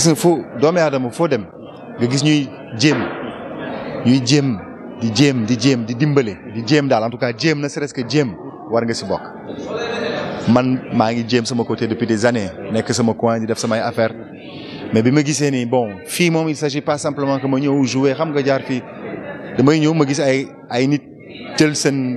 gis nga foo doomi aadama foo dem nga gis ñuy jéem ñuy jéem di jéem di jéem di dimbale di jéem daal en tout cas jéem na serait-ce que jéem war nga si bokk. man maa ngi jéem sama côté depuis des années nekk sama coin di def samay affaire mais bi ma gisee ni bon fii moom il s'agit pas simplement que ma ñëw jouer xam nga jaar fii damay ñëw ma gis ay ay nit jël seen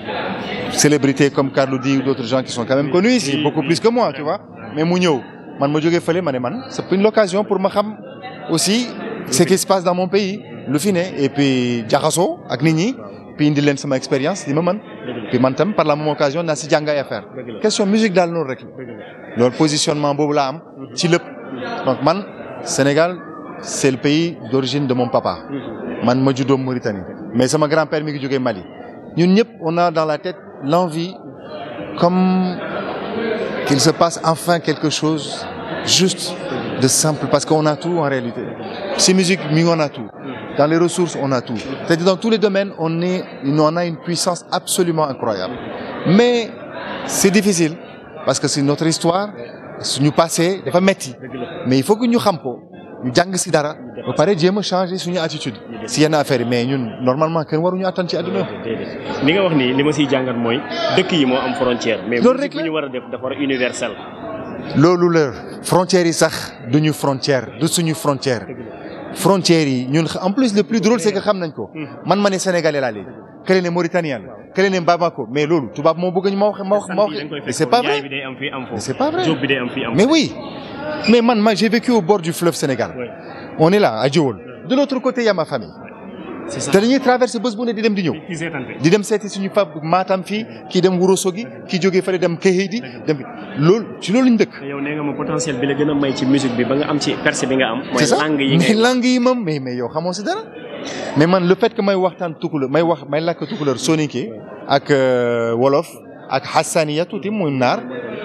célébrité comme Carlou D ou d'autres gens qui sont quand même connus ici beaucoup plus que moi tu vois mais mu ñëw man ma jógee fële ma ne man c'est une occasion pour ma xam aussi ce qui se passe dans mon pays lu fi ne et puis jaxasoo ak nit ñi puis indi leen sama expérience li ma mën puis man tam par la même occasion naa si jàng ay affaire question musique daal noonu rek loolu positionnement boobu laa am ci lépp donc man Sénégal c'est le pays d'origine de mon papa man ma juddoo Mauritanie mais sama grand-père mi ngi jógee Mali ñun ñëpp on a dans la tête l'envie comme qu'il se passe enfin quelque chose juste de simple parce qu'on a tout en réalité si musique mi on a tout dans les ressources on a tout c'est-à-dire dans tous les domaines on est on a une puissance absolument incroyable mais c'est difficile parce que c'est notre histoire suñu passé dafa metti mais il faut que ñu xam ko ñu jàng si dara ba pare jéem a changer suñu attitude si yenn affaire yi mais ñun normalement kenn waruñu attan ci àdduna li nga wax ni li ma siy jàngat mooy dëkk yi moo am frontière. mais Loolu rek musique bu ñu war a def dafa war a universel. loolu la frontières yi sax duñu frontière du suñu frontière frontières yi ñun en plus le plus drôle c'est que xam nañ ko man ma ne sénégalais laa léegi kële ne mauritanien la kële ne Bamako mais loolu tubaab moo bëgg ñu ma wax ma wax ma wax mais c'est pas vrai bi day am fii am foofu. c'est pas vrai. job bi day am fii am mais oui mais man ma j'ai vécu au bord du fleuve Sénégal Ouais. on est là à Djewol de l'autre côté il y a ma famille c'est ça te dañuy traverser bés bu ne di dem di ñëw ci seetante. di dem seeti suñu fab Matam fii kii dem Ourossogui kii jógee fële dem Kéhédi dem loolu ci loolu lañ dëkk te yow nee nga ma potentiel bi la gën a may ci musique bi ba nga am ci percée bi nga am. mooy c'est ça langue yi mais ngay langue yi moom mais mais yow xamoo si dara mais man le fait que may waxtaan tukulóor may wax may làkk tukulóor soninké ak euh, wolof ak hassaniya tuuti muy naar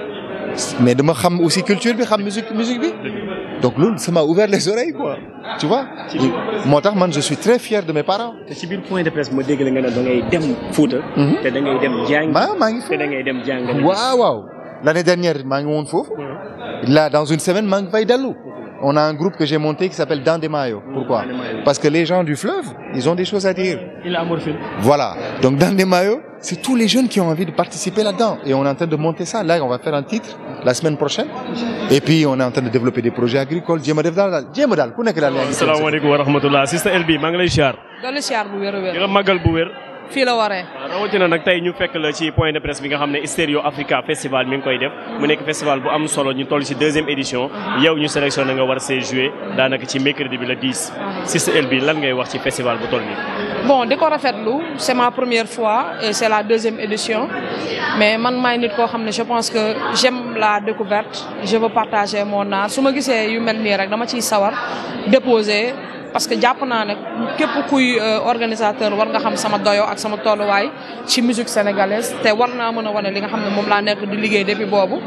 mais dama xam aussi culture bi xam musique musique bi donc loolu ça m'a ouvert les oreilles quoi tu vois moo tax man je suis très fier de mes parents te ci biir point de presse ma dégg la nga ne da ngay dem Fouta. Mhm. te da ngay dem jàng. maa maa ngi te da ngay dem jàng. waaw waaw l'année dernière maa ngi woon foofu là dans une semaine maa ngi fay dellu on a un groupe que j'ai monté qui s'appelle Dans des maillots pourquoi Dans des maillots. parce que les gens du fleuve ils ont des choses à dire il a amorphile. Voilà. Donc dans des maillots, c'est tous les jeunes qui ont envie de participer là-dedans. Et on est en train de monter ça. Là, on va faire un titre la semaine prochaine. Et puis on est en train de développer des projets agricoles. jéem a def daal daal jéem a daal ku nekk daal yaa ngi seen asalaamaaleykum wa rahmatullah Sister LB maa ngi lay siyaar. dolli siyaar bu wér a di wér la màggal bu wér. fii la waree waaw rawatina nag tey ñu fekk la ci point de presse bi nga xam ne Stereo Africa Festival mi ngi koy def mu nekk festival bu am solo ñu toll ci deuxième édition yow ñu sélectionné nga war see jouer daanaka ci mercredi bi la 10 Sister LB lan ngay wax ci festival bu toll nii. bon di ko rafetlu c'est ma première fois et c'est la deuxième édition mais man maay nit koo xam ne je pense que j'aime la découverte je veux partager mon art su ma gisee yu mel nii rek dama ciy sawar déposer parce que jàpp naa ne képp kuy euh, organisateur war nga xam sama doyo ak sama tolluwaay ci musique sénégalaise te war naa mën a wane li nga xam ne moom laa nekk di liggéey depuis boobu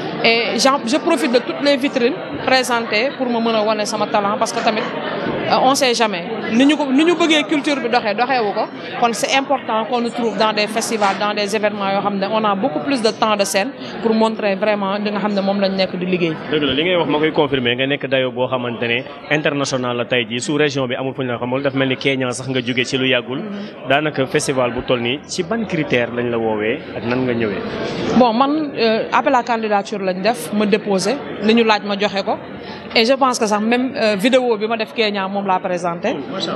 et j'en je profite de toutes les vitrines présentées pour ma mën a wane sama talent parce que tamit euh, on sait jamais ni ñu ko ni ñu bëggee culture bi doxee doxeewu ko kon c'est important qu'on nous trouve dans des festivals dans des événements yoo xam ne on a beaucoup plus de temps de scène pour montrer vraiment li nga xam ne moom lañ nekk di liggéey dëgg la li ngay wax ma koy confirmer nga nekk dayo boo xamante ne international la tey jii sous région bi amul fu ñu la xamul daf mel ni Kenya sax nga jóge ci lu yàggul daanaka festival bu toll nii ci ban critère lañ la woowee ak nan nga ñëwee. bon man euh, appel à candidature lañ def ma déposé li ñu laaj ma joxe ko et je pense que sax même euh, vidéo bi ma def Kenya moom laa présenté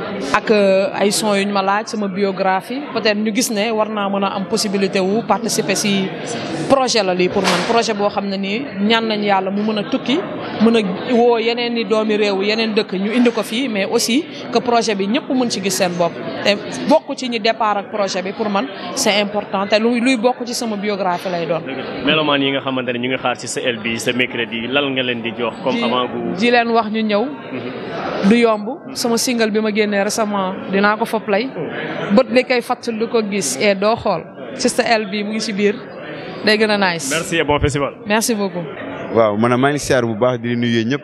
ak euh, ay son yu ñu ma laaj sama biographie peut-être ñu gis ne war naa mën a am possibilité wu participer si projet la lii pour man projet boo xam ne nii ñaan nañ yàlla mu mën a tukki mën a woo yeneen i doomi réew yeneen dëkk ñu indi ko fii mais aussi que projet bi ñëpp mën ci gis seen bopp te bokk ci ñi départ ak projet bi pour man c'est important te luy luy bokk ci sama biographie lay doon melomaan yi nga xamante ne ñu ngi xaar ci sa LB sa mercredi lan nga leen di jox comme avant bu. ji leen wax ñu ñëw du yomb sama single bi ma génnee récemment dinaa ko fa play bët li koy fàttali du ko gis et doo xool Sister L bi mu ngi ci biir day gën a nice merci et bon festival. merci beaucoup waaw man maa ngi siyaar bu baax di nuyu ñëpp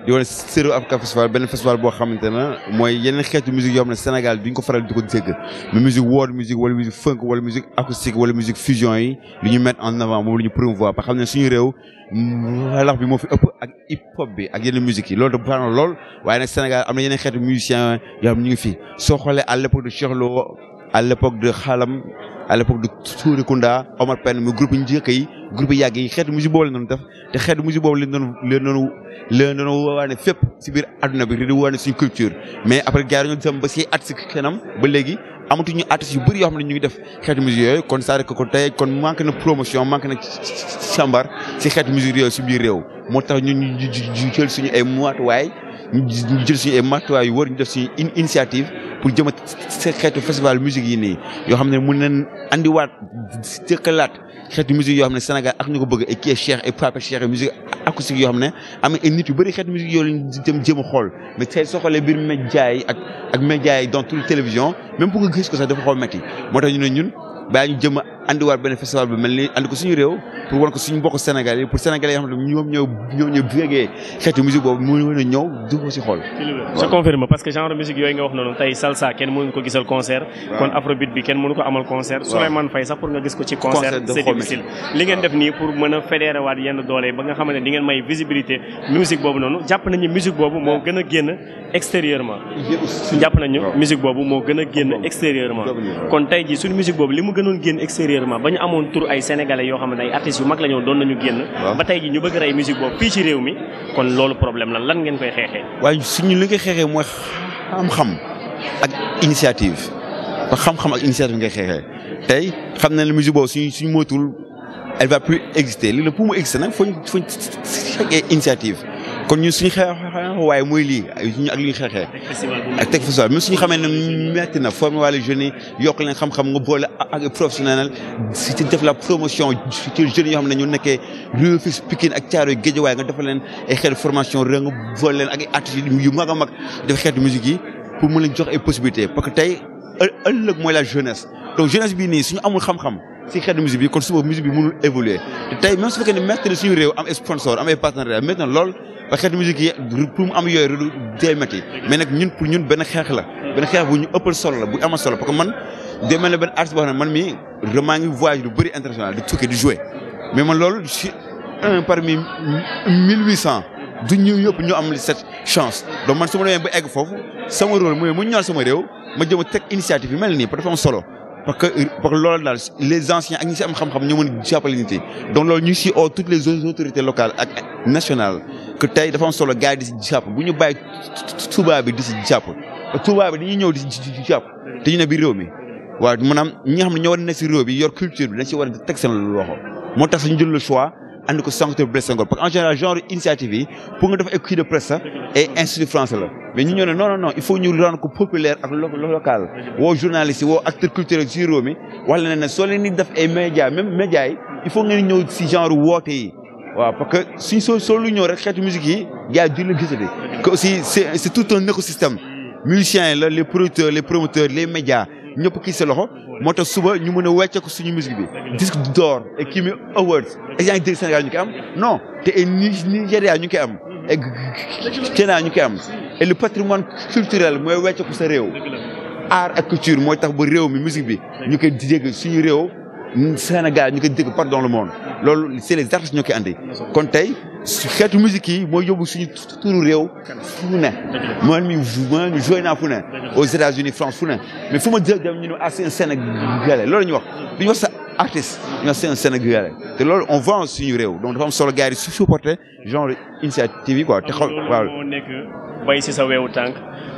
di wane Stereo Africa Festival benn festival boo xamante ne mooy yeneen xeetu musique yoo xam ne Sénégal duñ ko faral di ko dégg mais musique world musique wala musique funk wala musique acoustique wala musique fusion yi li ñu mettre en avant moom la ñu promouvoir parce que xam ne suñu réew lax bi moo fi ëpp ak hip hop bi ak yeneen musique yi loolu da baax na lool waaye nag Sénégal am na yeneen xeetu musiciens yoo xam ne ñu ngi fi soo xoolee à l'époque de Cheikh Lo à l'époque de Xalam à l'époque de Touré Kunda Omar Pène mu groupe yi njëkk yi groupe yi yàgg yi xeetu musique boobu la doon def te xeetu musique boobu leen doon leen doon leen doon waane fépp si biir adduna bi di waane suñu culture mais après gars yi ñoo dem ba si at si kanam ba léegi amatuñu artistes yu bëri yoo xam ne ñu ngi def xeetu musique yooyu kon c'est que kon tey kon manque na promotion manque na càmbar si xeetu musique yooyu si biir réew moo tax ñun ñu jël suñu ay matuwaay ñu jël suñu ay matuwaay yu wër ñu def suñu initiative pour jëm a xeetu festival musique yi nii yoo xam ne mun nañ andiwaat jëkkalaat xeetu musique yoo xam ne Sénégal ak ñu ko bëgg ay kii Cheikh ay Pape Cheikh ay musique acoustique yoo xam ne am na ay nit yu bëri xeetu musique yoo leen dem jéem a xool mais tey soo xoolee biir média yi ak ak média yi dans toutes les télévisions même pour nga gis ko sax dafa xaw métti moo tax ñu ne ñun bàyyi ñu jëm a andiwaat benn festival bi mel ni andi ko suñu réew pour wan ko suñu mbokk Sénégal yi pour Sénégalais yoo xam ne ñoom ñoo ñoom ñoo bégee xeetu musique boobu mu mën a ñëw du ko si xool. je confirme parce que genre musique yooyu nga wax noonu tey salsa kenn mënu ko gisal concert. kon afrobeat bi kenn mënu ko amal concert. Souleymane Faye sax pour nga gis ko ci concert c'est difficile. li ngeen def nii pour mën a fédérer waat yenn doole ba nga xam ne di ngeen may visibilité musique boobu noonu jàpp nañu musique boobu moo gën a génn extérieurement. jàpp nañu musique boobu moo gën a génn extérieurement. kon tey jii suñu musique boobu li mu gënoon génn extérieurement ba ñu amoon tur ay sénégalais yoo xam ne ay artistes yu mag la ñoo doon nañu génn. ba tey jii ñu bëgg rey musique boobu fii ci réew mi kon loolu problème la lan ngeen koy xeexee. waaye suñu li nga xeexee mooy xam-xam ak initiative ba xam-xam ak initiative ngay xeexee tey xam na ne musique boobu suñu suñu moytuwul elle va plus exister li la pour mu exister nag fooñ fooñ fekkee initiative kon ñun suñu xeex waaye mooy lii ñu ak li ñu xeexee ak teg festival même suñu xamee ne metti na former wàllu jeunes yi yokk leen xam-xam nga boole ak professionnel si def la promotion ci jeunes yoo xam ne ñu nekkee Rufisque Pikine ak Thiaroye Guédiawaye nga defal leen ay xeetu formation rek nga boole leen ak ay artistes yu mag a mag def xeetu musique yi pour mu leen jox ay possibilités parce que tey ëllëg mooy la jeunesse donc jeunesse bii nii suñu amul xam-xam si xeetu musique bi kon suba musique bi mënul évoluer te tey même su fekkee ne métti na suñu réew am ay sponsor am ay partenariat métti na lool parce que xeetu musique yi pour mu am yooyu du dee métti mais nag ñun pour ñun benn xeex la benn xeex bu ñu ëppal solo la bu amal solo parce que man day mel ne benn artiste boo xam ne man mii maa ngi voyage lu bëri international di tukki di jouer mais man loolu je suis un parmi mille huit cent du ñu yëpp ñu am cette chance donc man su ma demee ba egg foofu sama rôle mooy mu ñor sama réew ma jëm a teg initiative yi mel nii dafa am solo parce que parce que loolu daal les anciens ak ñi si am xam-xam ñoo mën a jàppale nit yi donc loolu ñu si oo toutes les autorités locales ak nationales que tey dafa am solo gars yi di si jàpp bu ñu bàyyi tubaab bi di si jàpp tubaab bi dañuy ñëw di si jàpp te ñu ne biir réew mi waaw maanaam ñi nga xam ne ñoo war a nekk si réew bi yor culture bi dañ si war a teg seen loxo moo tax suñu jël le choix andi ko sanctuaire Blaise Senghor parce que en général genre initiative yi pour nga def ay cri de presse sax et institut français la mais ñu ñoo ne non non non il faut ñu rendre ko populaire ak local woo journaliste yi woo acteur culturel si réew mi wax la ne ne soo leen di def ay médias même médias yi il faut ngeen ñëw si genre woote yi waaw parce que suñ soo soo lu ñëw rek xeetu musique yi gars yi duñ la gisati que aussi c'est c'est tout un écosystème musiciens yi la les producteurs les promoteurs les médias ñëpp kii sa loxo moo tax suba ñu mën a wecce ko suñu musique bi disque d'or et Kimi Awards et yaa ngi dégg Sénégal ñu koy am non te ay Nigéria ñu koy am et Kenya ñu koy am et le patrimoine culturel mooy wecce ko sa réew art ak culture mooy tax ba réew mi musique bi ñu koy dégg suñu réew Sénégal ñu koy dégg partout dans le monde loolu c'est les artistes ñoo koy andi kon tey xeetu musique yi mooy yóbbu suñu turu réew fu ne man mi man mi joué naa fu ne aux États-Unis France fu ne mais fu ma jël dem ñu ne ah c'est un Sénégalais loolu la ñuy wax du ñu wax sa artiste ñu wax c'est un Sénégalais te loolu on vend suñu réew donc dafa am solo gars yi su supporter genre initiative yi quoi te xaw waaw moo nekk bay si sa weewu tànk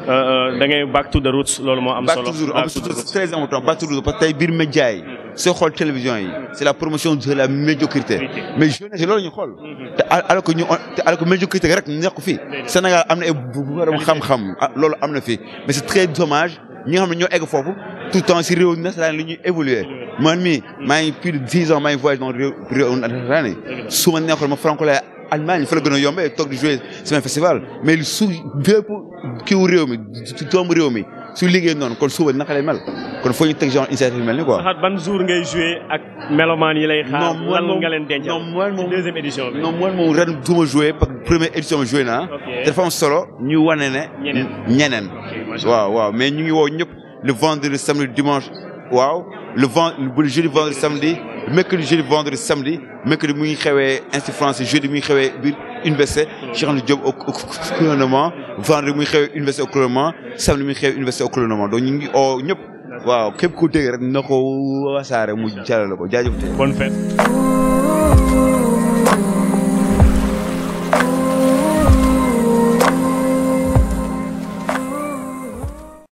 da ngay back to the roots loolu moo am back solo to the roots c'est très important back to the roots parce que tey biir média yi soo xool télévision yi c'est la promotion de la médiocrité mais jeunesse loolu ñu xool te alors que ñu te alors que médiocrité rek nekk fi Sénégal am na ay borom xam-xam loolu am na fi mais c'est très dommage ñi nga xam ne ñoo egg foofu tout le temps si réew nasaraan li ñuy évoluer man mii maa ngi plus de dix ans maa ngi voyage dans réew réew nasaraan yi su ma neexoon ma franco-lais Allemagne fa la gën a yombee toog di jouer semaine festival mais su bépp kiiwu réew mi doomu réew mi su liggéey noonu kon suba naka lay mel kon foo ñu teg genre initiative mel ni quoi. Saxaat ban jour ngay joué ak melomaan yi lay xaar. Non, man lan moom- nga leen dencal non, man ci moom- deuxième édition bi. non man moom ren du ma joué parce que première édition bi joué naa. Ok. te dafa am solo ñu wane ne. Ñeneen. ñeneen. macha Allah. waaw waaw mais ñu ngi woo ñëpp le vendredi samedi dimanche waaw le vend le jeudi vendredi samedi le mercredi jeudi vendredi samedi mercredi mu ngi xewee institut français jeudi mu ngi xewee biir université Cheikh Anta Diop au au couronnement vendredi mu ngi xewee université au couronnement samedi mu ngi xewee université au couronnement donc ñu ngi oo ñëpp waaw képp ku dégg rek na ko wasaare mu jàllale ko jaajëf bonne fête. Ooh,